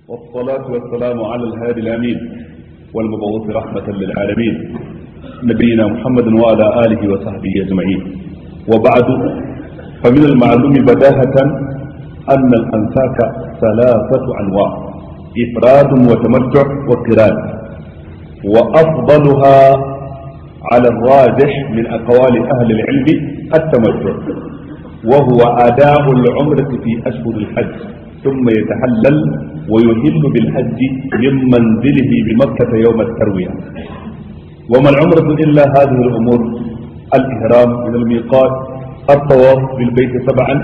والصلاة والسلام على الهادي الأمين والمبعوث رحمة للعالمين نبينا محمد وعلى آله وصحبه أجمعين وبعد فمن المعلوم بداهة أن الأنساك ثلاثة أنواع إفراد وتمتع وقران وأفضلها على الراجح من أقوال أهل العلم التمتع وهو أداء العمرة في أشهر الحج ثم يتحلل ويهل بالحج من منزله بمكة يوم التروية وما العمرة إلا هذه الأمور الإهرام من الميقات الطواف بالبيت سبعا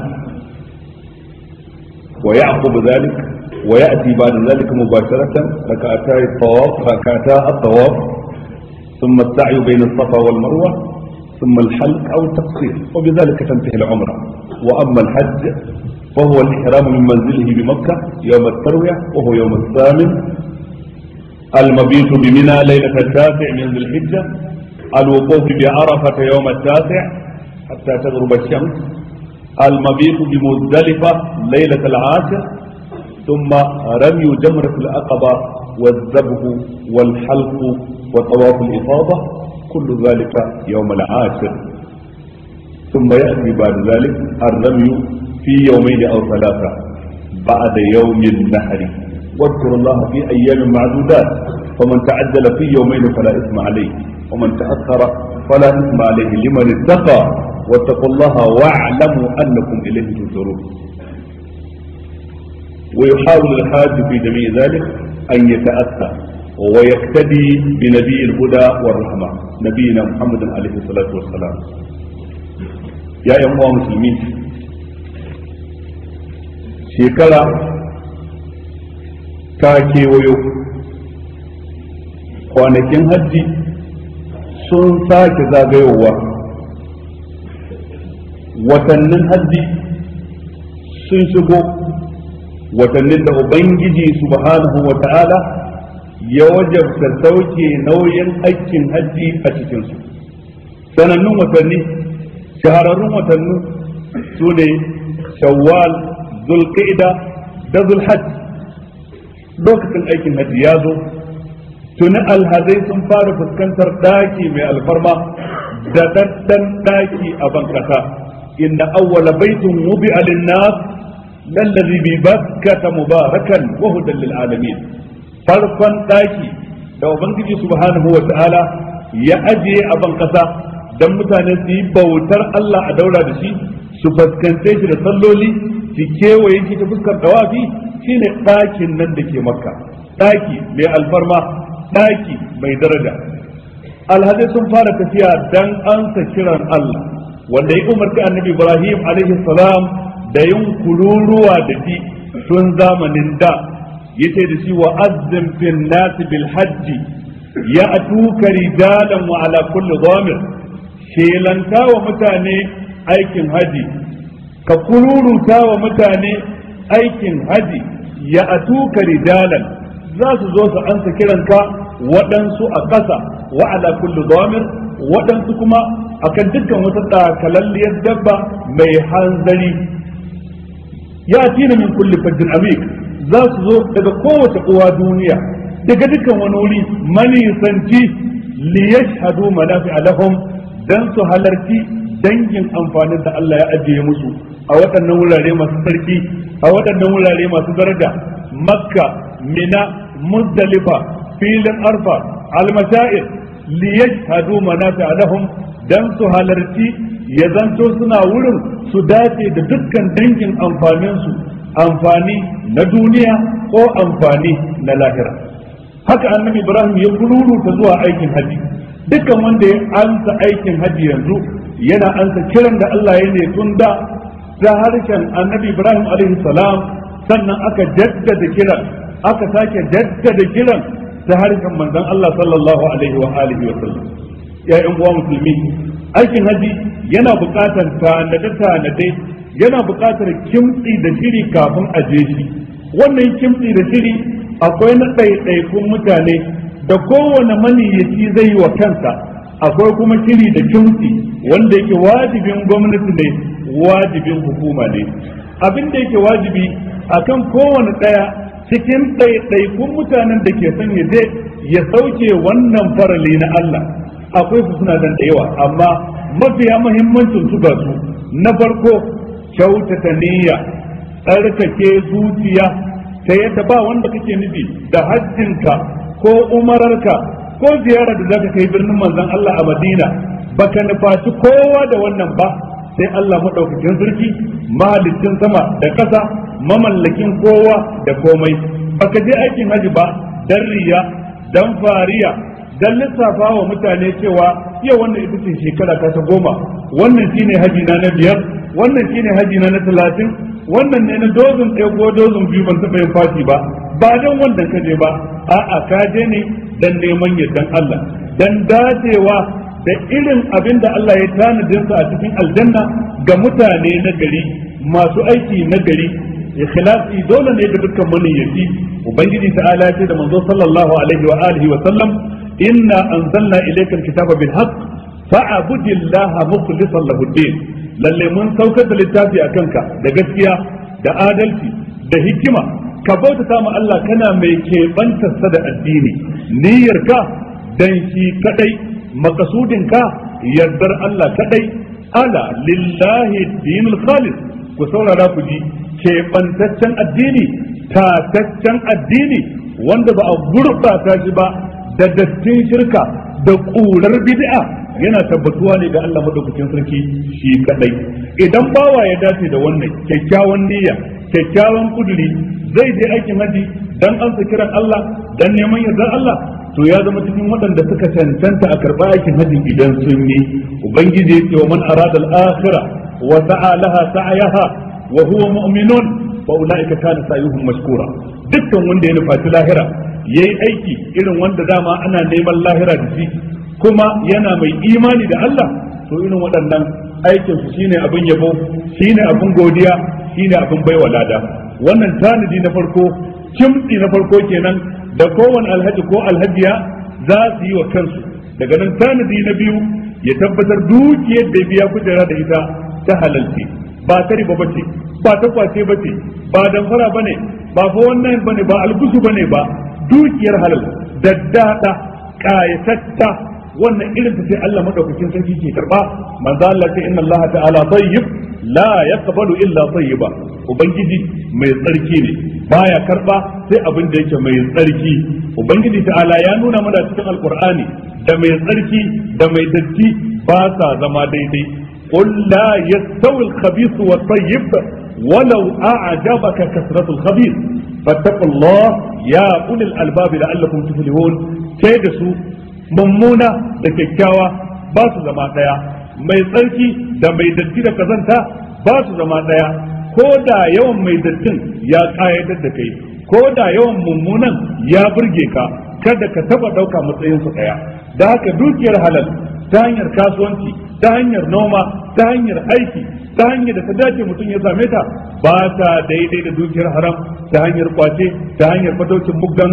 ويعقب ذلك ويأتي بعد ذلك مباشرة ركعتا الطواف ركعتا الطواف ثم السعي بين الصفا والمروة ثم الحلق أو التقصير وبذلك تنتهي العمرة وأما الحج فهو الإحرام من منزله بمكة يوم التروية وهو يوم الثامن المبيت بمنى ليلة التاسع من ذي الحجة الوقوف بعرفة يوم التاسع حتى تغرب الشمس المبيت بمزدلفة ليلة العاشر ثم رمي جمرة العقبة والذبح والحلق وطواف الإفاضة كل ذلك يوم العاشر ثم يأتي بعد ذلك الرمي في يومين أو ثلاثة بعد يوم النحر واذكروا الله في أيام معدودات فمن تعجل في يومين فلا إثم عليه ومن تأخر فلا إثم عليه لمن اتقى واتقوا الله واعلموا أنكم إليه تنصرون ويحاول الحاج في جميع ذلك أن يتأتى ويقتدي بنبي الهدى والرحمة نبينا محمد عليه الصلاة والسلام يا أيها المسلمين shekara ta kewayo kwanakin hajji sun sake zagayowa watannin hajji sun shigo watannin da ubangiji subhanahu wa ta'ala ya wajabta sauke nauyin aikin hajji a cikinsu sanannun watanni shahararrun watanni su ne shawwal zulqa'ida da zulhajj lokacin aikin hajji ya zo tuni alhazai sun fara fuskantar daki mai alfarma da daddan daki a bankasa inna awwala baitin wubi'a lin-nas lallazi bi bakkata mubarakan wa hudan lil alamin farkon daki da ubangiji subhanahu wa ta'ala ya ajiye a bankasa dan mutane su yi bautar Allah a daura da shi su fuskance shi da salloli su kewaye shi ta fuskar dawafi shine ɗakin nan da ke makka ɗaki mai alfarma ɗaki mai daraja alhazai sun fara tafiya dan ansa kiran Allah wanda ya umarci annabi Ibrahim alaihi salam da yin kururuwa da shi tun zamanin da yace da shi wa azzim fil nas bil hajji ya atuka rijalan wa ala kulli dhamir shelanta wa mutane aikin haji ka kururuta wa mutane aikin haji ya atuka rijalan za su zo su ansa kiranka waɗansu a ƙasa wa ala kulli dhamir waɗansu kuma akan dukkan wata ɗakalalliyar dabba mai hanzari ya tina min kulli fajjin amik za su zo daga kowace uwa duniya daga dukkan wani wuri manisanci li yashhadu manafi'a lahum dan su halarci dangin amfanin da Allah ya ajiye musu a waɗannan wurare masu sarki a waɗannan wurare masu daraja makka mina muzdalifa filin arfa almashair li yashhadu manafi'a lahum dan su halarci ya zanto suna wurin su dace da dukkan dangin amfaninsu amfani na duniya ko amfani na lahira haka annabi ibrahim ya kururuta zuwa aikin haji dukkan wanda ya ansa aikin haji yanzu yana ansa kiran da Allah ya ne tun da ta harshen annabi ibrahim alaihi salam sannan aka jaddada kiran aka sake jaddada kiran ta harshen manzon Allah sallallahu alaihi wa alihi wa sallam ya yan uwa musulmi aikin haji yana buƙatar tanade-tanade yana buƙatar kimtsi da shiri kafin a je shi wannan kimtsi da shiri akwai na ɗaiɗaikun mutane da kowane maniyyaci zai yi wa kansa akwai kuma shiri da kimtsi wanda yake wajibin gwamnati ne wajibin hukuma ne abin da yake wajibi akan kowane ɗaya cikin ɗaiɗaikun mutanen da ke son ya je ya sauke wannan farali na Allah akwai su suna dan da yawa amma mafiya muhimmancin su ga su na farko kyautata niyya tsarkake zuciya ta yadda ba wanda kake nufi da hajjinka ko umararka ko ziyarar da zaka kai birnin manzon Allah a Madina baka nufaci kowa da wannan ba sai Allah madaukakin sarki mahalicin sama da ƙasa mamallakin kowa da komai baka je aikin haji ba dan riya dan fariya dan lissafa wa mutane cewa yau wannan ita ce shekara ta ta goma wannan shine haji na na biyar wannan shine haji na na talatin wannan ne na dozin ɗaya ko dozin biyu ban taɓa yin fati ba ba dan wannan ka je ba a'a ka je ne dan neman yardan Allah dan dacewa da irin abin da Allah ya tanadin sa a cikin aljanna ga mutane na gari masu aiki na gari ikhlasi dole ne ga dukkan maniyyaci ubangiji ta'ala ya ce da manzo sallallahu alaihi wa alihi wa sallam inna anzalna ilayka alkitaba bil haqq fa'budillaha mukhlishan lahu din lalle mun saukar da littafi akan ka da gaskiya da adalci da hikima ka bautata ma Allah kana mai keɓantarsa da addini niyyarka dan shi kadai makasudinka yardar Allah kadai ala lillahi dinul khalis ku saurara ku ji keɓantaccen addini tataccen addini wanda ba a gurɓata shi ba da dattin shirka da ƙurar bid'a yana tabbatuwa ne ga Allah madaukakin sarki shi kadai idan bawa ya dace da wannan kyakkyawan niyya kyakkyawan kuduri zai je aikin haji dan ansa kiran Allah dan neman yardar Allah to ya zama cikin waɗanda suka cancanta a karɓa aikin haji idan sun yi ubangiji ya ce wa man arada al-akhirah wa sa'a laha sa'yaha wa huwa mu'minun fa ulaika kana sa'yuhum mashkura dukkan wanda ya nufaci lahira yayi aiki irin wanda dama ana neman lahira da shi kuma yana mai imani da Allah to irin waɗannan aikin su shine abin yabo shine abin godiya shine abin baiwa lada wannan tanadi na farko kimtsi na farko kenan da kowane alhaji ko alhajiya za su yi wa kansu daga nan tanadi na biyu ya tabbatar dukiyar da biya kujera da ita ta halalce ba ta riba bace ba ta kwace bace ba damfara bane ba fa wannan bane ba algusu bane ba dukiyar halal daddada kayatatta wannan irin ta sai Allah madaukakin sarki ke karba manzo Allah ce inna Allah ta'ala tayyib la yaqbalu illa tayyiba ubangiji mai tsarki ne baya karba sai abin da yake mai tsarki ubangiji ta'ala ya nuna mana cikin alqur'ani da mai tsarki da mai datti ba sa zama daidai qul la yastawi al-khabith wa tayyib ولو أعجبك كثرة الخبيث فاتقوا الله يا أولي الألباب لعلكم تفلحون كيدسوا mummuna da kyakkyawa ba su zama ɗaya mai tsarki da mai datti da kazanta ba su zama ɗaya ko da yawan mai dattin ya ƙayatar da kai ko da yawan mummunan ya burge ka kada ka taba ɗauka matsayinsu ɗaya da haka dukiyar halal ta hanyar kasuwanci ta hanyar noma ta hanyar aiki ta hanyar da ta dace mutum ya same ta ba ta daidai da dukiyar haram ta hanyar kwace ta hanyar fataucin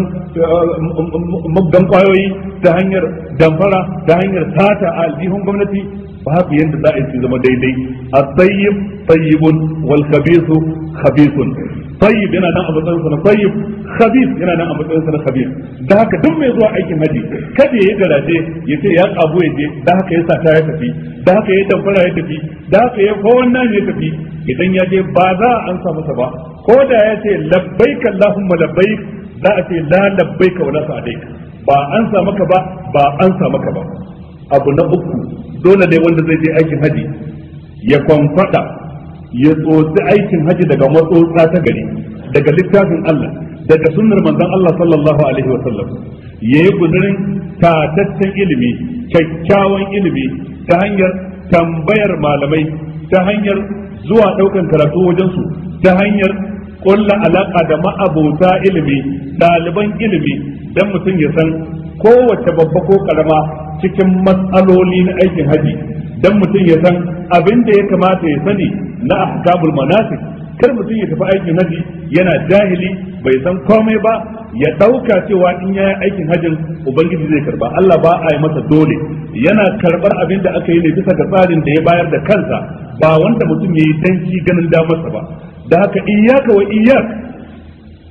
muggan kwayoyi ta hanyar damfara ta hanyar sata a aljihun gwamnati babu yadda za a yi zama daidai a tsayyib tsayyibun wal khabisu khabisun tayyib yana nan a matsayin sa na tayyib khabis yana nan a matsayin sa na khabis da haka duk mai zuwa aikin haji kada ya garaje ya ce ya kabu ya je da haka ya sata ya tafi da haka ya damfara ya tafi da haka ya ko wannan ya tafi idan ya je ba za a ansa masa ba ko da ya ce labbaik allahumma labbaik za a ce la labbaik wa la sa'daik ba ansa maka ba ba ansa maka ba abu na uku dole ne wanda zai je aikin haji ya kwamfada ya tsotsi aikin haji daga matsotsa ta gari daga littafin Allah daga sunnar manzon Allah sallallahu alaihi wa sallam yayi guzurin tataccen ilimi kyakkyawan ilimi ta hanyar tambayar malamai ta hanyar zuwa daukan karatu wajen su ta hanyar kulla alaka da ma'abota ilimi ɗaliban ilimi dan mutum ya san kowace babba ko karama cikin matsaloli na aikin haji dan mutum ya san abin da ya kamata ya sani na ahkamul manasik kar mutum ya tafi aikin haji yana jahili bai san komai ba ya dauka cewa in yayi aikin hajin ubangiji zai karba Allah ba a yi masa dole yana karbar abin da aka yi ne bisa ga tsarin da ya bayar da kansa ba wanda mutum yayi danki ganin damarsa ba da haka iyyaka wa iyyak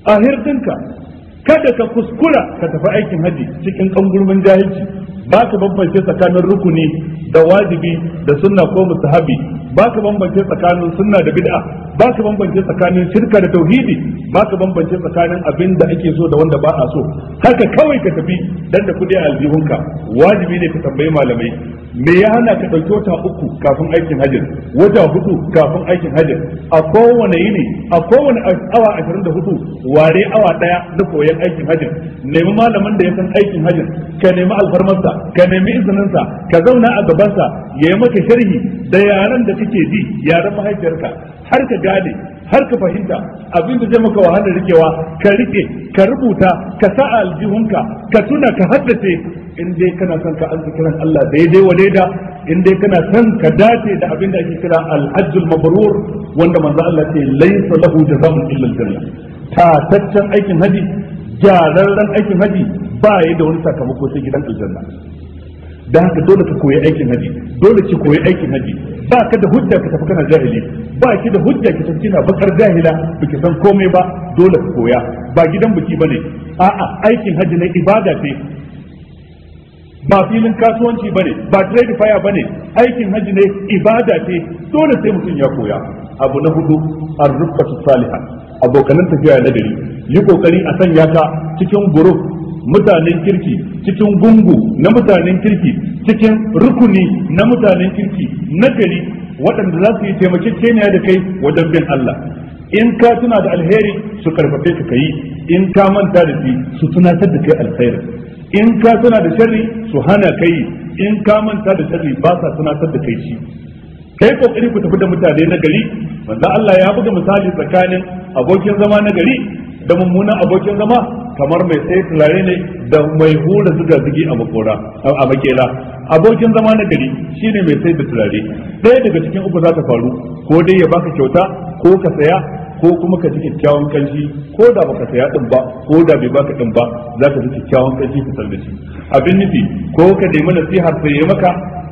a hirdinka kada ka kuskura ka tafi aikin haji cikin kangurmin jahilci ba ka bambance tsakanin rukuni da wajibi da sunna ko mustahabi ba ka bambance tsakanin sunna da bid'a ba ka bambance tsakanin shirka da tauhidi ba ka bambance tsakanin abin da ake so da wanda ba a so haka kawai ka tafi dan da kudi a aljihunka wajibi ne ka tambayi malamai me ya hana ka ɗauki wata uku kafin aikin hajjin wata hudu kafin aikin hajjin a kowane yini a kowane awa ashirin da hudu ware awa ɗaya na koyon aikin hajjin nemi malamin da ya san aikin hajjin ka nemi alfarmarsa ka nemi izininsa ka zauna a gabansa ya yi maka sharhi da yaren da kake ji yaren mahaifiyarka har ka gane har ka fahimta abin da zai maka wahalar rikewa ka rike ka rubuta ka sa a aljihunka ka tuna ka haddace in dai kana son ka ansa kiran Allah daidai wa daida in dai kana son ka dace da abin da ake kira al-hajjul mabrur wanda manzo Allah ce laysa lahu jazaa'un illa al-janna tataccen aikin haji gyararren aikin haji ba ya da wani sakamako sai gidan aljanna da haka dole ka koyi aikin haji dole ki koyi aikin haji ba ka da hujja ka tafi kana jahili ba ki da hujja ki tafi kina bakar jahila baki san komai ba dole ka koya ba gidan biki bane a'a aikin haji ne ibada ce ba filin kasuwanci bane ba trade fire bane aikin haji ne ibada ce dole sai mutum ya koya abu na hudu ar-rufqatu salihah abokanan tafiya na gari yi kokari a sanya ka cikin group mutanen kirki cikin gungu na mutanen kirki cikin rukuni na mutanen kirki na gari waɗanda za su yi taimakekeniya da kai wajen bin Allah in ka tuna da alheri su karfafe ka kai in ka manta da shi su tunatar da kai alheri in ka tuna da sharri su hana kai in ka manta da sharri ba sa tunatar da kai shi kai kokari ku tafi da mutane na gari manzo Allah ya buga misali tsakanin abokin zama na gari da mummunan abokin zama kamar mai sai turare ne da mai hura zuga zugi a makora a makela abokin zama na gari shine mai sai da turare ɗaya daga cikin uku za ta faru ko dai ya baka kyauta ko ka saya ko kuma ka ji kyakkyawan kanshi ko da baka saya din ba ko da bai baka din ba za ka ji kyakkyawan kanshi ka da shi abin nufi ko ka nemi nasihar sai ya maka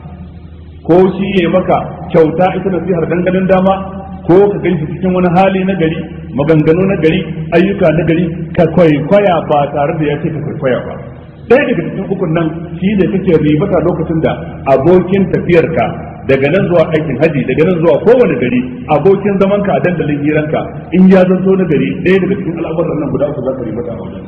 ko shi ya maka kyauta ita nasihar danganin dama ko ka ganshi cikin wani hali na gari maganganu na gari ayyuka na gari ka kwaikwaya ba tare da ya ce ka kwaikwaya ba ɗaya daga cikin ukun nan shi ne kake ribata lokacin da abokin tafiyarka daga nan zuwa aikin haji daga nan zuwa kowane gari abokin zaman ka a dandalin hiranka in ya zanto na gari ɗaya daga cikin al'amuran nan guda uku za ka ribata a wajen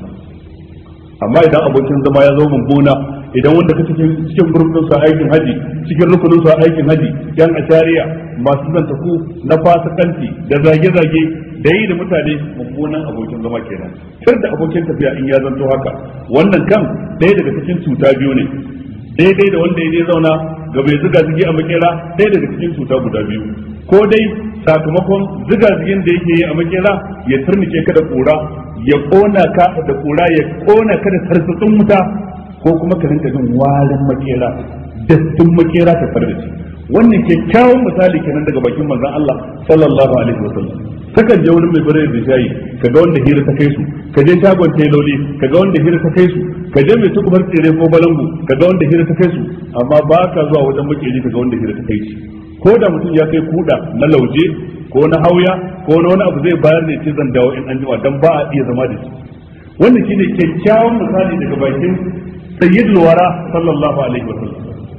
amma idan abokin zama ya zo mummuna idan wanda ka cikin cikin gurbin sa aikin haji cikin rukunin sa aikin haji yan ashariya masu zanta ku na fasikanci da zage-zage da yi da mutane mummunan abokin zama kenan kar da abokin tafiya in ya zanto haka wannan kan ɗaya daga cikin cuta biyu ne daidai da wanda ya je zauna ga bai zuga zigi a makera ɗaya daga cikin cuta guda biyu ko dai sakamakon ziga zigin da yake yi a makera ya turnike ka da kura ya kona ka da kura ya kona ka da tarsatsin wuta ko kuma ka rinka jin warin makera dattin makera ta fara da shi wannan kyakkyawan misali kenan daga bakin manzon Allah sallallahu alaihi wasallam kakan je wurin mai bare da shayi kaga wanda hira ta kai su ka je shagon teloli kaga wanda hira ta kai su ka je mai tukubar tsire ko balangu kaga wanda hira ta kai su amma ba ka zuwa wajen makeri kaga wanda hira ta kai shi ko da mutum ya kai kuda na lauje ko na hauya ko na wani abu zai bayar ne ce zan dawo in an jima dan ba a iya zama da shi wannan shine kyakkyawan misali daga bakin sayyidul wara sallallahu alaihi wasallam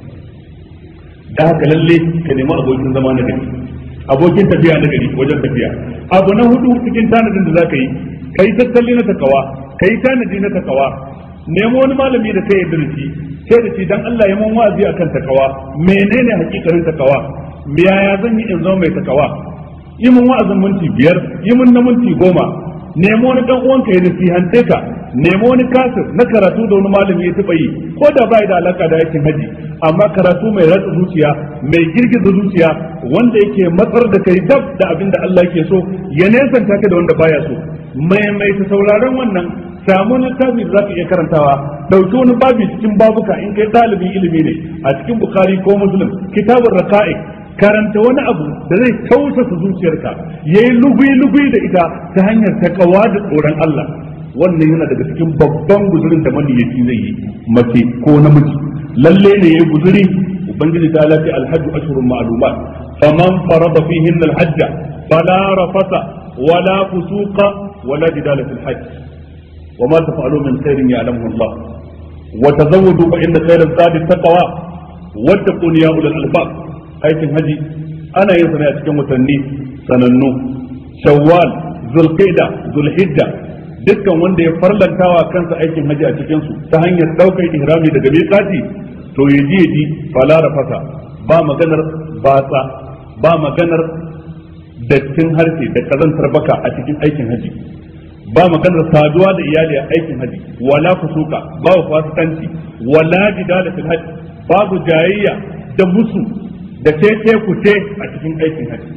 da haka lalle ka nemi abokin zama na gari abokin tafiya na gari wajen tafiya abu na hudu cikin tanadin da zaka yi kai tattali na takawa kai tanadi na takawa nemo wani malami da kai yarda da shi sai da shi dan Allah ya mun wa'azi akan takawa menene hakikarin takawa yaya zan yi in zama mai takawa yi mun wa'azin minti biyar yi mun na minti goma nemo wani dan uwanka ya nasihante ka nemo wani kasir na karatu da wani malami ya taba yi ko da bai da alaka da aikin haji amma karatu mai ratsa zuciya mai girgiza zuciya wanda yake matsar da kai dab da abin da Allah yake so ya nesanta ka da wanda baya so mai mai ta sauraron wannan samu littafi da zaka iya karantawa dauki wani babi cikin babuka in kai dalibin ilimi ne a cikin bukhari ko muslim kitabur raqa'iq karanta wani abu da zai tausasa zuciyarka yayi lugui-lugui da ita ta hanyar takawa da tsoron Allah wannan yana daga cikin babban guzurin da maniyaci zai yi mace ko namiji lalle ne yayi guzuri ubangiji ta lati alhajju ashhurun ma'lumat faman farada fihin alhajj fala rafasa wala fusuqa ولا جدال في الحج وما تفعلوا من خير يعلمه الله وتزودوا فإن خير الزاد التقوى واتقون يا أولي الألباب aikin haji ana yin sa ne a cikin watanni sanannu shawwal zulqa'da zulhijja dukkan wanda ya farlantawa kansa aikin haji a cikin su ta hanyar daukar ihrami daga miqati to yaji yaji fala rafasa ba maganar batsa ba maganar dattin harshe da kazantar baka a cikin aikin haji ba maganar saduwa da iyali a aikin haji wala kusuka babu fasikanci wala jidala fil haji babu jayayya da musu da tece kuce a cikin aikin haji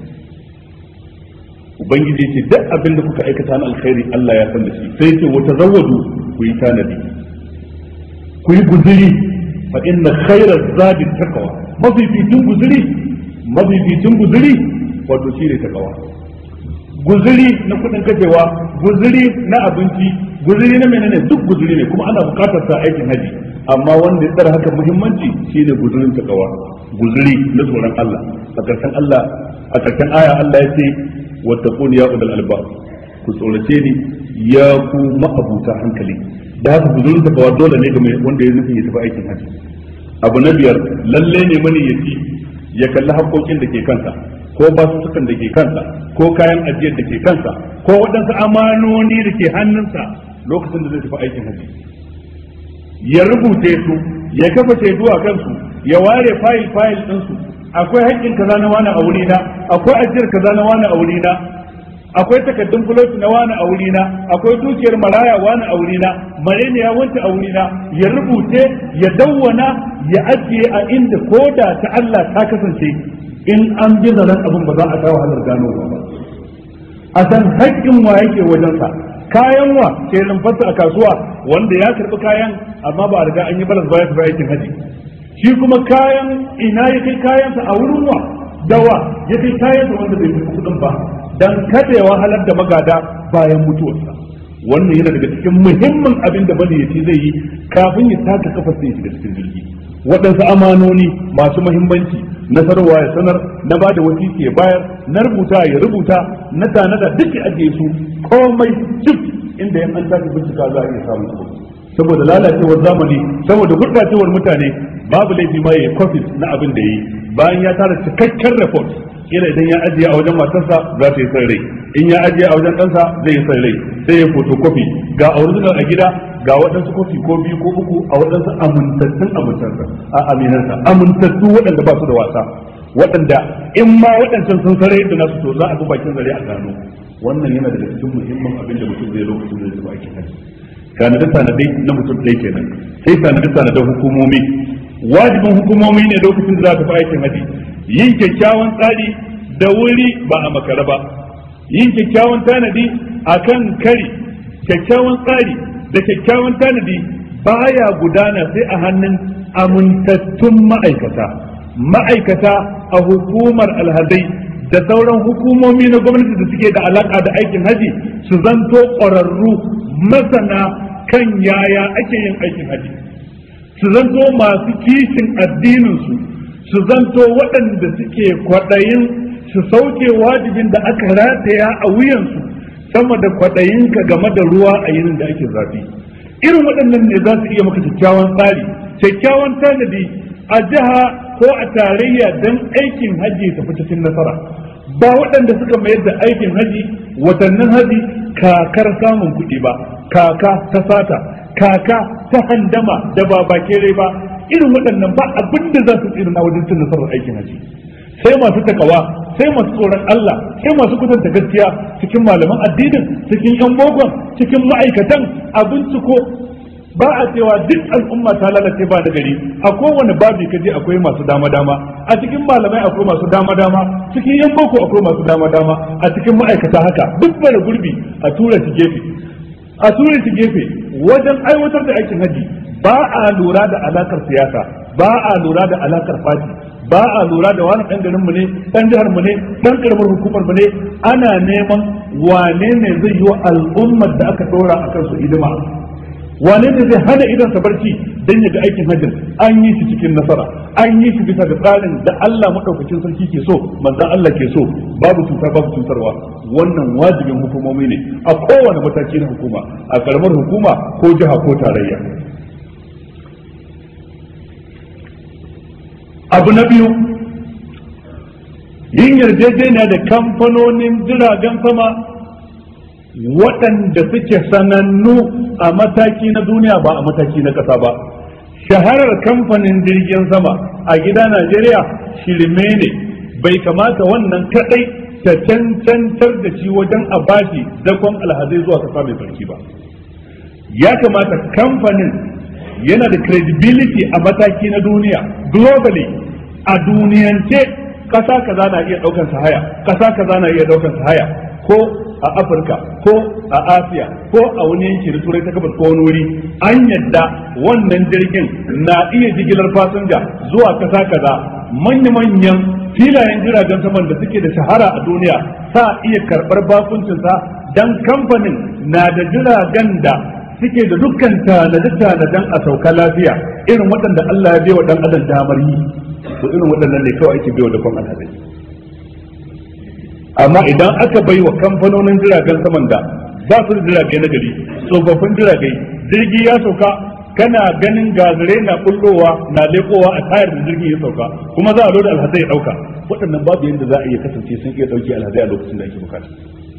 ubangiji ce duk abin da kuka aikata na alkhairi Allah ya san da shi sai ce wata zawadu ku yi tanadi ku yi guzuri fa inna khayra zadi taqwa mafificin guzuri mafificin guzuri wato shi ne taqwa guzuri na kudin kashewa guzuri na abinci guzuri na menene duk guzuri ne kuma ana bukatar sa aikin haji amma wanda ya tsara haka muhimmanci shine guzurin takawa guzuri na tsoron Allah a karshen Allah a karshen aya Allah ya ce wattaquni ya ulul albab ku tsorace ni ya ku ma'abuta hankali da haka guzurin takawa dole ne ga wanda ya nufi ya tafi aikin haji abu na biyar lalle ne mani ya ci ya kalli haƙoƙin da ke kansa ko basussukan da ke kansa ko kayan ajiyar da ke kansa ko waɗansu amanoni da ke hannunsa lokacin da zai tafi aikin haji ya rubuce su ya kafa shaidu a kansu ya ware fayil fayil ɗinsu akwai haƙƙin kaza na wani a wurina akwai ajiyar kaza na wani a wurina akwai takaddun fuloti na wani a wurina akwai dukiyar maraya wani a wurina marene ya wanta a wurina ya rubuce ya dawwana ya ajiye a inda koda ta Allah ta kasance in an bi zaren abin ba za a kawo halar gano ba a san haƙƙin wa yake wajensa kayan wa ke rumfarsa a kasuwa wanda ya karɓi kayan amma ba a riga an yi balas ba ya tafi aikin haji shi kuma kayan ina ya kai kayansa a wurin wa dawa ya kai kayansa wanda bai fi kuɗin ba dan kada ya wahalar da magada bayan mutuwarsa wannan yana daga cikin muhimmin abin da maniyaci zai yi kafin ya taka kafa sai shiga cikin jirgi waɗansu amanoni masu muhimmanci na sanarwa ya sanar na ba da wasiki ya bayar na rubuta ya rubuta na tanada duk ya ajiye su komai duk inda yan an tafi bincika za a iya samun su saboda lalacewar zamani saboda gurɓacewar mutane babu laifi ma ya kwafis na abin da ya yi bayan ya tara cikakken report kila idan ya ajiye a wajen matarsa za ta yi san rai in ya ajiye a wajen ɗansa zai yi san rai sai ya photocopy ga original a gida ga waɗansu kofi ko biyu ko uku a waɗansu amintattun amintarsa a aminarsa amintattu waɗanda ba su da wasa waɗanda in ma waɗancan sun sare da nasu to za a bi bakin zare a gano wannan yana daga cikin muhimmin abin da mutum zai lokacin da zai aikin haji tanade tanade na mutum ɗaya kenan sai tanade tanade hukumomi wajibin hukumomi ne lokacin da za ta fi aikin haji yin kyakkyawan tsari da wuri ba a makara ba yin kyakkyawan tanadi akan kari kyakkyawan tsari da kyakkyawan tanadi baya gudana sai a hannun amintattun ma'aikata ma'aikata a hukumar alhazai da sauran hukumomi na gwamnati da suke da alaka da aikin haji su zanto ƙwararru masana kan yaya ake yin aikin haji su zanto masu kishin addininsu su zanto waɗanda suke kwaɗayin su sauke wajibin da aka rataya a wuyansu sama da kwaɗayinka game da ruwa a yinin da ake zafi irin waɗannan ne za su iya maka kyakkyawan tsari kyakkyawan tanadi a jiha ko a tarayya don aikin haji ta fi cikin nasara ba waɗanda suka mayar da aikin haji watannin haji kakar samun kuɗi ba kaka ta sata kaka ta handama da ba bakere ba irin waɗannan ba abin da za su tsira na wajen cin nasarar aikin haji sai masu takawa sai masu tsoron Allah sai masu kusanta gaskiya cikin malaman addinin cikin yan bogon cikin ma'aikatan a binciko ba a cewa duk al'umma ta lalace ba da gari a kowane babi ka je akwai masu dama dama a cikin malamai akwai masu dama dama cikin yan boko akwai masu dama dama a cikin ma'aikata haka duk bara gurbi a tura shi gefe a tura shi gefe wajen aiwatar da aikin haji ba a lura da alakar siyasa ba a lura da alakar fati ba a lura da wani ɗan garin mu ne ɗan jihar mu ne ɗan karamar hukumar mu ne ana neman wane ne zai yi wa al'ummar da aka ɗora a kansu hidima wane ne zai hana idan sa barci dan ya ga aikin hajjin an yi shi cikin nasara an yi shi bisa ga tsarin da Allah madaukakin sarki ke so manzon Allah ke so babu cuta babu cutarwa wannan wajibin hukumomi ne a kowane mataki na hukuma a karamar hukuma ko jiha ko tarayya abu na biyu yin yarjejeniya da kamfanonin jiragen sama waɗanda suke sanannu a mataki na duniya ba a mataki na ƙasa ba shaharar kamfanin jirgin sama a gida najeriya shirme ne bai kamata wannan kaɗai ta cancantar da shi wajen a bashi dakon alhazai zuwa kasa mai sarki ba ya kamata kamfanin yana da credibility a mataki na duniya globally a duniyance kasa kaza na iya daukan haya kasa kaza na iya daukan haya ko a afirka ko a asiya ko a wani yanki da turai ta gabas ko wani wuri an yadda wannan jirgin na iya jigilar fasinja zuwa kasa kaza manya-manyan filayen jiragen saman da suke da shahara a duniya sa iya karɓar bakuncinsa dan kamfanin na da jiragen da suke da dukkan tanade-tanaden a sauka lafiya irin waɗanda Allah ya wa ɗan adam damar yi to irin waɗannan ne kawai ake baiwa dakon alhazai amma idan aka bai wa kamfanonin jiragen saman da ba su da jirage na gari tsofaffin jirage jirgi ya sauka kana ganin gazare na kullowa na lekowa a tayar da jirgin ya sauka kuma za a loda alhazai ya ɗauka waɗannan babu yadda za a iya kasance sun iya ɗauki alhazai a lokacin da ake bukata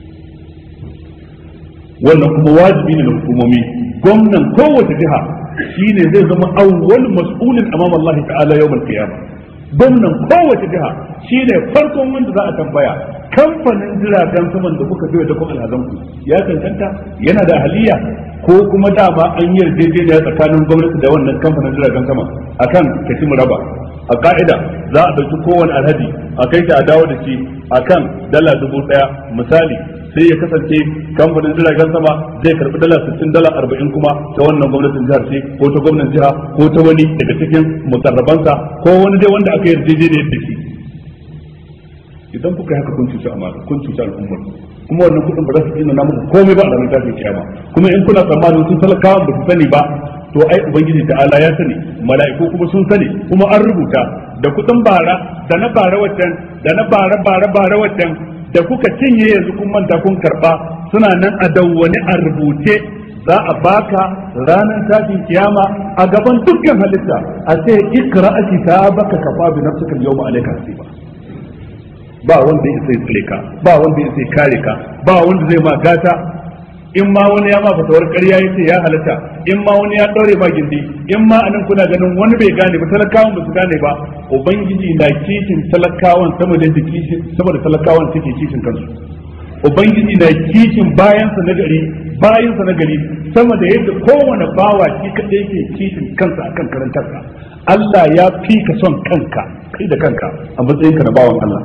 wannan kuma wajibi ne na hukumomi gwamnan kowace jiha shine zai zama awwal mas'ulin amama Allah ta'ala yawmal qiyamah gwamnan kowace jiha shine farkon wanda za a tambaya kamfanin jiragen saman da kuka biyo da kuma alhazan ku ya cancanta yana da ahaliya ko kuma dama an yi yarjejeniya tsakanin gwamnati da wannan kamfanin jiragen sama akan kashi raba a ka'ida za a ɗauki kowane alhaji a kai ta a dawo da shi akan dala dubu ɗaya misali sai ya kasance kamfanin jiragen sama zai karbi dala 60 dala 40 kuma ta wannan gwamnatin jihar ce ko ta gwamnatin jiha ko ta wani daga cikin mutarrabansa ko wani dai wanda aka yarjejeniyar da shi idan kuka haka kun cuci amana kun cuci al'ummar kuma wannan kudin ba za su tsina muku komai ba a ranar tashin kiyama kuma in kuna tsammanin sun talakawan ba su sani ba to ai ubangiji ta'ala ya sani mala'iku kuma sun sani kuma an rubuta da kudin bara da na bara waccan da na bara bara bara waccan da kuka cinye yanzu kun manta kun karba suna nan a dawwani a rubuce za a baka ranar tashin kiyama a gaban dukkan halitta a ce ikra ake ta baka kafa bi nafsika yawma alayka hasiba ba wanda ya sai tsare ka ba wanda ya sai kare ka ba wanda zai ma gata in ma wani ya ma fatawar ƙarya ya ce ya halatta in ma wani ya ɗaure ma gindi in ma anan kuna ganin wani bai gane ba talakawan ba su gane ba ubangiji na kishin talakawan sama da sama da talakawan suke kishin kansu ubangiji na kishin bayansa na gari bayansa na gari sama da yadda kowane bawa shi kaɗai ke kishin kansa akan karantarsa Allah ya fi ka son kanka kai da kanka a matsayinka na bawan Allah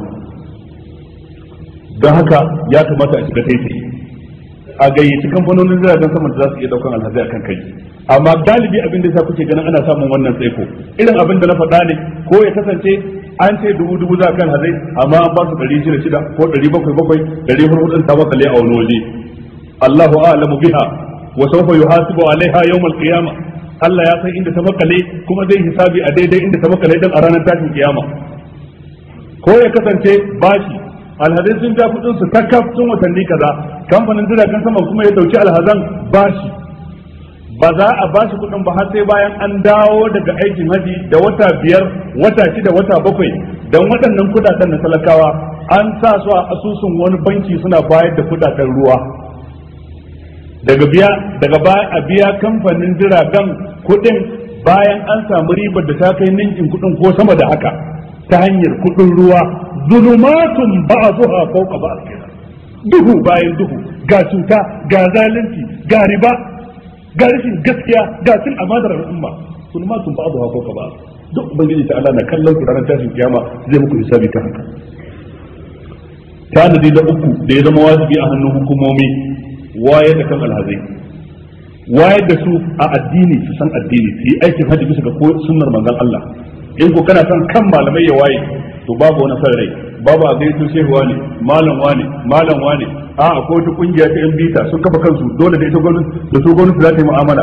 don haka ya kamata a shiga taitayi a gayyaci kamfanonin jiragen sama da za su iya daukan alhazai akan kai amma galibi abin da sa kuke ganin ana samun wannan tsaiko irin abin da na faɗa ne ko ya kasance an ce dubu dubu za kan hazai amma an ba su ɗari shida shida ko ɗari bakwai bakwai ɗari hudu ta makale a wani waje Allahu a'lamu biha wa sawfa yuhasibu alaiha yawmal qiyama Allah ya san inda ta makale kuma zai hisabi a daidai inda ta makale dan a ranar tashin kiyama ko ya kasance bashi alhazai sun ja kudin su takaf tun watanni kaza kamfanin jiragen sama kuma ya dauki alhazan bashi ba za a bashi kudin ba har sai bayan an dawo daga aikin haji da wata biyar wata shida wata bakwai don waɗannan kudaden na talakawa an sa su a asusun wani banki suna bayar da kudaden ruwa daga biya daga baya a biya kamfanin jiragen kudin bayan an samu ribar da ta kai ninkin kudin ko sama da haka ta hanyar kudin ruwa zulumatun ba'dhuha fawqa ba'd kenan duhu bayan duhu ga cuta ga zalunci ga riba ga rashin gaskiya ga cin amadar al'umma zulumatun ba'dhuha fawqa ba'd duk ubangiji ta Allah na kallon ku ranar tashin kiyama zai muku hisabi ta haka tanadi da uku da ya zama wajibi a hannun hukumomi wayar da kan alhazai wayar da su a addini su san addini su yi aikin hajji bisa ga sunnar manzon Allah in ko kana son kan malamai ya waye to babu wani san rai babu a gaito shehuwa ne malam wane malam wane a akwai wata kungiya ta yan bita sun kafa kansu dole da ita gwamnati da su gwamnati za ta yi mu'amala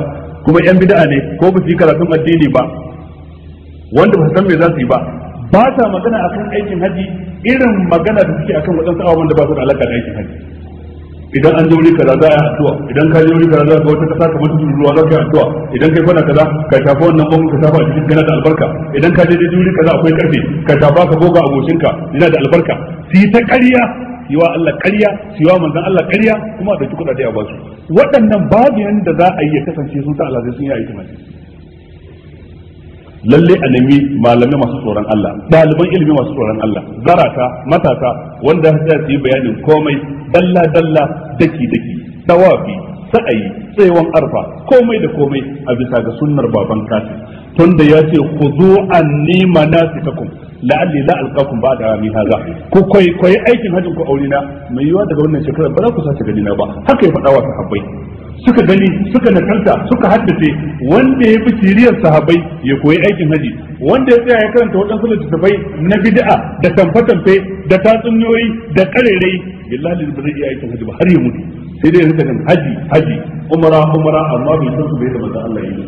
kuma yan bid'a ne ko ba su yi karatun addini ba wanda ba su san me za su yi ba ba ta magana akan aikin haji irin magana da suke akan waɗansu abubuwan da ba su da alaka da aikin haji idan an je wuri kaza za a yi addu'a idan ka je wuri kaza za ka wata kasa kamar tudun ruwa za ka yi addu'a idan kai kwana kaza ka shafa wannan bangon ka shafa a cikin kana da albarka idan ka je daidai wuri kaza akwai karfe ka shafa ka goga abokinka yana da albarka su yi ta ƙarya yi wa Allah ƙarya su yi wa manzon Allah ƙarya kuma a ɗauki kuɗaɗe a basu waɗannan babu yanda za a yi ya kasance sun sa Allah sai sun yi aikin haji lalle a nemi malamai masu tsoron Allah ɗaliban ilimi masu tsoron Allah zarata matasa wanda za su yi bayanin komai dalla dalla daki daki tawafi sa'ayi tsayawan arfa komai da komai a bisa ga sunnar baban kafin tunda ya ce khudu anni manasikakum la'alli la alqakum ba'da ami hadha ku koyi koyi aikin hajjin ku aurina mai yiwa daga wannan shekarar ba za ku sace gani na ba haka ya faɗa wa sahabbai suka gani suka nakalta suka haddace wanda ya fi siriyar sahabbai ya koyi aikin haji wanda ya tsaya ya karanta waɗansu littattafai na bid'a da tamfe-tamfe da tatsuniyoyi da karerai billahi ba zai iya aikin haji ba har ya mutu sai dai ya rika kan haji haji umara umara amma bai san su bai da manzo Allah yi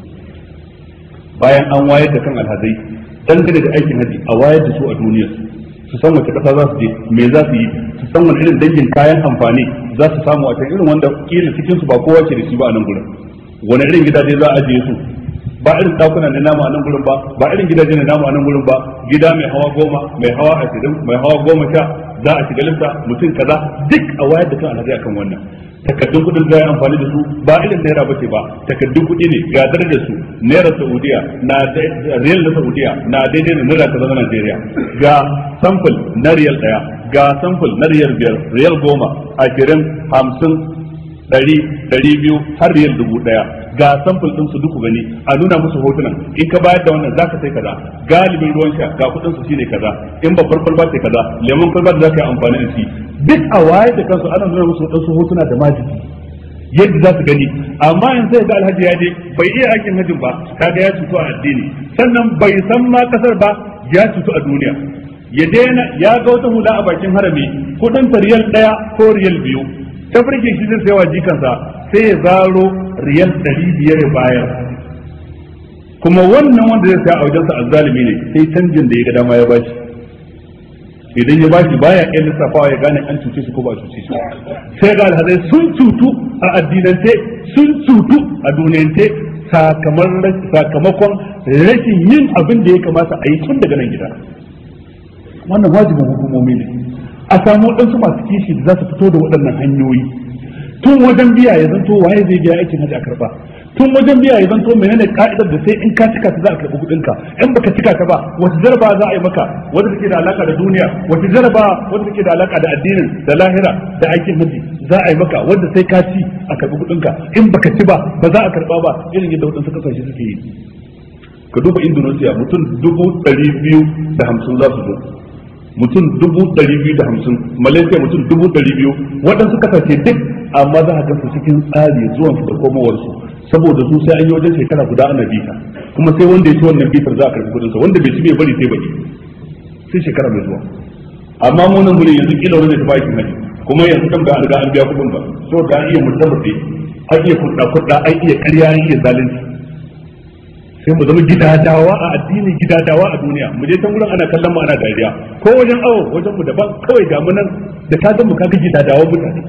bayan an wayar da kan alhazai dangane da aikin haji a wayar da su a duniyar su san wace kasa za su je me za su yi su san wani irin dangin kayan amfani za su samu a can irin wanda kila cikin su ba kowa ke da shi ba a nan gurin wani irin gidaje za a ajiye su ba irin dakuna na namu a nan gurin ba ba irin gidaje na namu a nan gurin ba gida mai hawa goma mai hawa ashirin mai hawa goma sha za a shiga lissa mutum kaza duk a wayar da kan alhaji akan wannan takaddun kudin za a yi amfani da su ba irin naira bace ba takaddun kudi ne ga da su naira saudiya na riyal na saudiya na daidai da naira kaza na najeriya ga samfil na riyal daya ga samfil na riyal biyar riyal goma ashirin hamsin ɗari ɗari biyu har riyal dubu ɗaya ga samfil ɗin su duku gani a nuna musu hotunan in ka bayar da wannan zaka sai kaza galibin ruwan sha ga kuɗin su shine kaza in babbar kwalba ce kaza lemon kwalba da zaka yi amfani da shi duk a waye da kansu ana nuna musu waɗansu hotuna da majiki yadda za su gani amma in sai ga alhaji ya je bai iya aikin hajjin ba kaga ya cutu a addini sannan bai san ma kasar ba ya cutu a duniya ya daina ya ga wata hula a bakin harami kudin ta riyal daya ko riyal biyu ta farke shi zai sayawa jikansa sai ya zaro riyal ɗari biyar ya bayar kuma wannan wanda zai saya a wajensa azzalimi ne sai canjin da ya ga dama ya bashi idan ya bashi baya iya lissafawa ya gane an cuce shi ko ba cuce shi sai ga alhazai sun cutu a addinance sun cutu a duniyance sakamakon rashin yin abin da ya kamata a yi tun daga nan gida wannan wajibin hukumomi ne a samu waɗansu masu kishi da za su fito da waɗannan hanyoyi tun wajen biya ya zanto waye zai biya aikin hajji a karba tun wajen biya ya zanto menene ka'idar da sai in ka cika ta za a karɓi kuɗin ka in baka cika ta ba wata jaraba za a yi maka wanda take da alaka da duniya wata jaraba wanda take da alaka da addinin da lahira da aikin hajji za a yi maka wanda sai ka ci a karɓi kuɗin ka in baka ci ba ba za a karɓa ba irin yadda waɗansu kasashe suke yi ka duba indonesia mutum dubu ɗari biyu da hamsin za su zo mutum dubu ɗari biyu da hamsin malaysia mutum dubu ɗari biyu waɗansu kasashe duk amma za a gansu cikin tsari zuwan su da komowarsu saboda su sai an yi wajen shekara guda ana bita kuma sai wanda ya ci wannan bitar za a karɓi kuɗinsa wanda bai ci bai bari sai baki sai shekara mai zuwa amma mu nan gurin yanzu kila wani da tafi aikin haji kuma yanzu kan ga an riga an biya kuɗin ba saboda an iya mutabbace an iya kuɗa kuɗa an iya ƙarya an iya zalunci sai mu zama gidadawa a addini gidadawa a duniya mu je can gurin ana kallon mu ana dariya ko wajen awo wajen mu daban kawai ga mu nan da ka ga mu kaga gidadawa mutane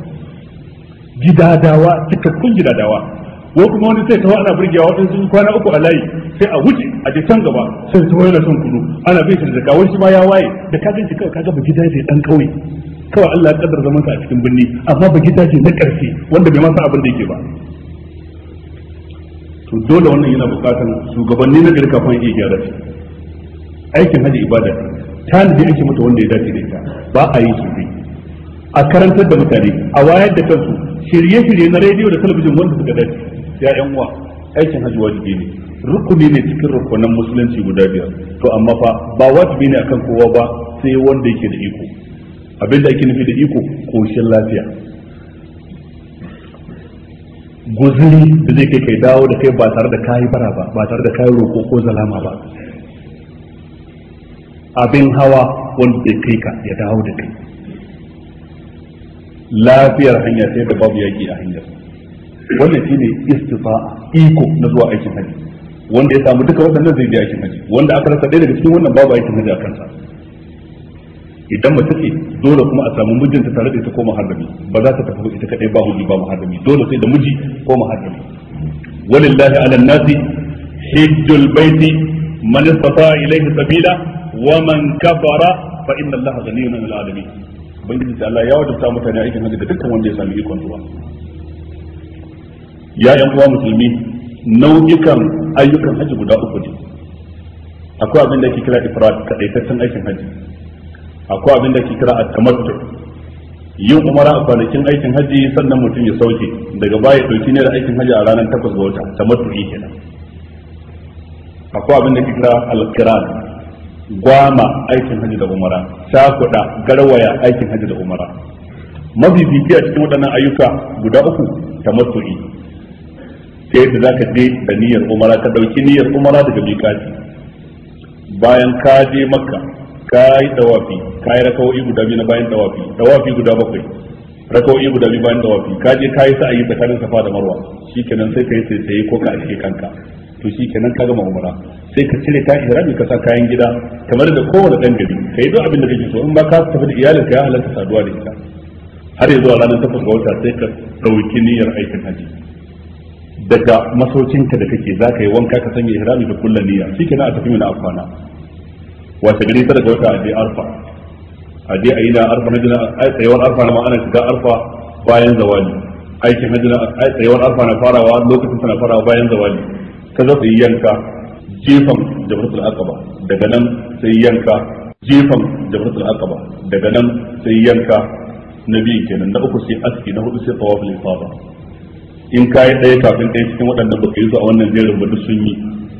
gidadawa cikakkun gidadawa ko kuma wani sai tawo ana burgewa wadansu sun kwana uku a layi sai a wuce a je can gaba sai tawo yana son kudu ana bin shi da zakka wani ma ya waye da ka ganci kawai kaga ba gidaje dan kauye kawai Allah ya kaddara zaman sa a cikin birni amma ba gidaje na karfi wanda bai masa abin da yake ba to dole wannan yana bukatar shugabanni na gari kafin iya gyara shi aikin haji ibada tanadi ake mata wanda ya dace da ita ba a yi shirye a karantar da mutane a wayar da kansu shirye-shirye na rediyo da talabijin wanda suka dace ya yan uwa aikin haji wajibi ne rukuni ne cikin rukunan musulunci guda biyar to amma fa ba wajibi ne akan kowa ba sai wanda yake da iko abinda ake nufi da iko koshin lafiya guzuri da zai kai kai dawo da kai ba tare da kayi bara ba ba tare da kayi roƙo ko zalama ba abin hawa wanda zai kai ka ya dawo da kai lafiyar hanya sai da babu yaki a hanyar wannan shine istifa'a iko na zuwa aikin haji wanda ya samu duka waɗannan zai je aikin haji wanda aka rasa ɗaya daga cikin wannan babu aikin haji a kansa idan mace ce dole kuma a samu mijinta tare da ita ko muharrami ba za ta tafi ita kadai ba miji ba muharrami dole sai da miji ko muharrami walillahi ala nasi hajjul baiti man istata ilayhi sabila wa man kafara fa inna allaha ghaniyyun 'anil 'alamin ubangiji ta Allah ya wadata mutane aikin hajji da dukkan wanda ya sami ikon zuwa ya yan uwa musulmi nau'ikan ayyukan hajji guda uku ne akwai abin da ake kira ifrad kadaitaccen aikin hajji akwai abin da ake kira at-tamattu yin umara a kwanakin aikin hajji sannan mutum ya sauke daga baya dauki ne da aikin hajji a ranar takwas ga wata tamattu kenan akwai abin da ake kira al-qiran gwama aikin hajji da umara shakuda garwaya aikin hajji da umara mafifici a cikin waɗannan ayyuka guda uku tamattu'i ta yadda za ka je da niyyar umara ka ɗauki niyyar umara daga miƙati bayan ka je makka ka yi dawafi ka yi rakawoyi guda biyu na bayan dawafi dawafi guda bakwai rakawoyi guda biyu bayan dawafi ka je ka yi sa'ayi tsakanin safa da marwa shikenan sai ka yi sai ko ka ake kanka to shikenan ka gama umara sai ka cire ka ihrami ka sa kayan gida kamar da kowane dan gari kai duk abin da kake so in ba ka tafi da iyalin ka ya halarta saduwa da ita har yanzu a ranar takwas ga wata sai ka dauki niyyar aikin haji daga masaukinka da kake za ka yi wanka ka sanya ihrami da kullum niyya shikenan a tafi mina afana wace gari ta daga wata a je arfa a je a yi na arfa na jina tsayawar arfa na ma'ana shiga arfa bayan zawali aikin hajji na tsayawar arfa na farawa lokacin tana farawa bayan zawali ka zo yi yanka jefan jabratul aqaba daga nan sai yanka jefan jabratul aqaba daga nan sai yanka na biyu kenan na uku sai aski na hudu sai tawaful ifada in kai ɗaya kafin ɗaya cikin waɗannan baka yi su a wannan jerin ba duk sun yi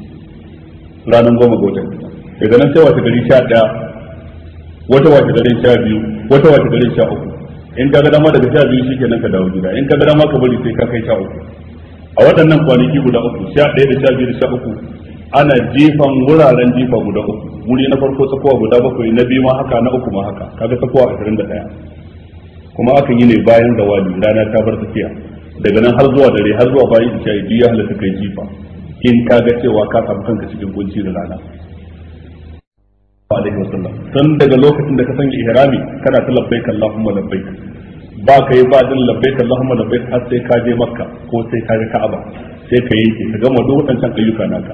ranar goma ga watan daga nan sai wata gari sha ɗaya wata wata garin sha biyu wata wata garin sha uku in ka ga dama daga sha biyu shikenan ka dawo gida in ka ga dama ka bari sai ka kai sha uku a waɗannan kwanaki guda uku sha ɗaya da sha biyu da sha uku ana jifan wuraren jifa guda uku wuri na farko tsakowa guda bakwai na biyu ma haka na uku ma haka kaga tsakowa ashirin da ɗaya kuma akan yi ne bayan zawali rana ta bar tafiya daga nan har zuwa dare har zuwa bayan isha ya halatta kai jifa in ka ga cewa ka samu kanka cikin kunci da rana alaihi wasallam tun daga lokacin da ka sanya ihrami kana ta labbaik allahumma labbaik ba ka yi ba din labbaik allahumma labbaik har sai ka je makka ko sai ka je ka'aba sai ka yanke ka gama duk wadancan ayyuka naka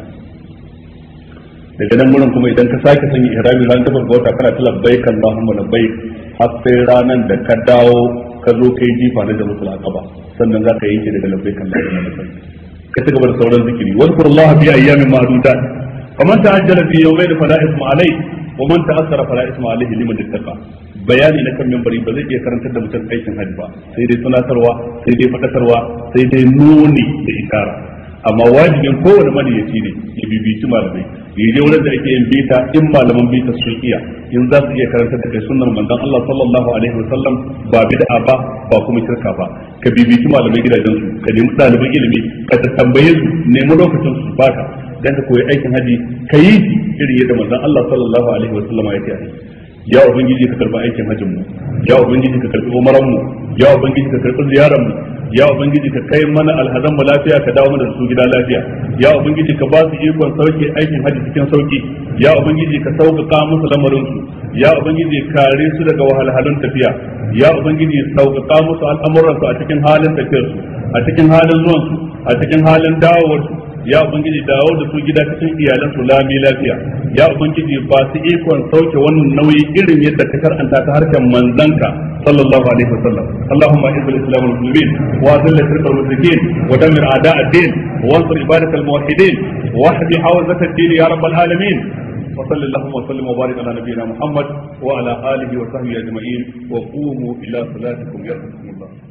daga nan gurin kuma idan ka sake sanya ihrami ran ta farko wata kana ta labbaik allahumma labbaik har sai ranan da ka dawo ka zo kai jifa na jama'a aqaba sannan za ka yanke daga labbaik allahumma labbaik ka ci gaba da sauran zikiri wadkurullaha fi ayyamin ma'dudat faman ta'ajjala fi yawmayn fala ithma alayhi ومن تأثر فلا اسم عليه لمن اتقى bayani na kan membari ba zai iya karantar da mutum aikin hajji ba sai dai tunatarwa sai dai fadakarwa sai dai nuni da isara amma wajibin kowane maniyaci ne ya bibici malamai ya je wurin da ake yin bita in malaman bita sun iya in za su iya karantar da kai sunnar manzon Allah sallallahu alaihi wasallam ba bid'a ba ba kuma shirka ba ka bibici malamai gidajen su ka nemi ɗaliban ilimi ka tambaye su nemi lokacin su baka dan ka koyi aikin haji ka yi shi irin yadda manzon Allah sallallahu alaihi wa sallama ya ce ya ubangiji ka karbi aikin hajjin mu ya ubangiji ka karbi umaran mu ya ubangiji ka karbi ziyaran mu ya ubangiji ka kai mana alhazan mu lafiya ka dawo mana da su gida lafiya ya ubangiji ka ba su ikon sauke aikin haji cikin sauki ya ubangiji ka sauƙaƙa musu lamarin su ya ubangiji kare su daga wahalhalun tafiya ya ubangiji sauƙaƙa musu al'amuran su a cikin halin tafiyar su a cikin halin zuwan su a cikin halin dawowar su ya ubangiji dawo da su gida cikin iyalan su lami lafiya ya ubangiji ba su ikon sauke wannan nauyi irin yadda ka karanta ta harshen manzanka sallallahu alaihi wasallam allahumma izz al-islam wal muslimin wa dhill shirka wal mushrikin wa dammir a'da' ad-din wa ansur ibadak al-muwahhidin wa ahdi hawzat ad-din ya rabbal alamin وصل اللهم وسلم وبارك على نبينا محمد وعلى اله وصحبه اجمعين وقوموا الى صلاتكم يرحمكم الله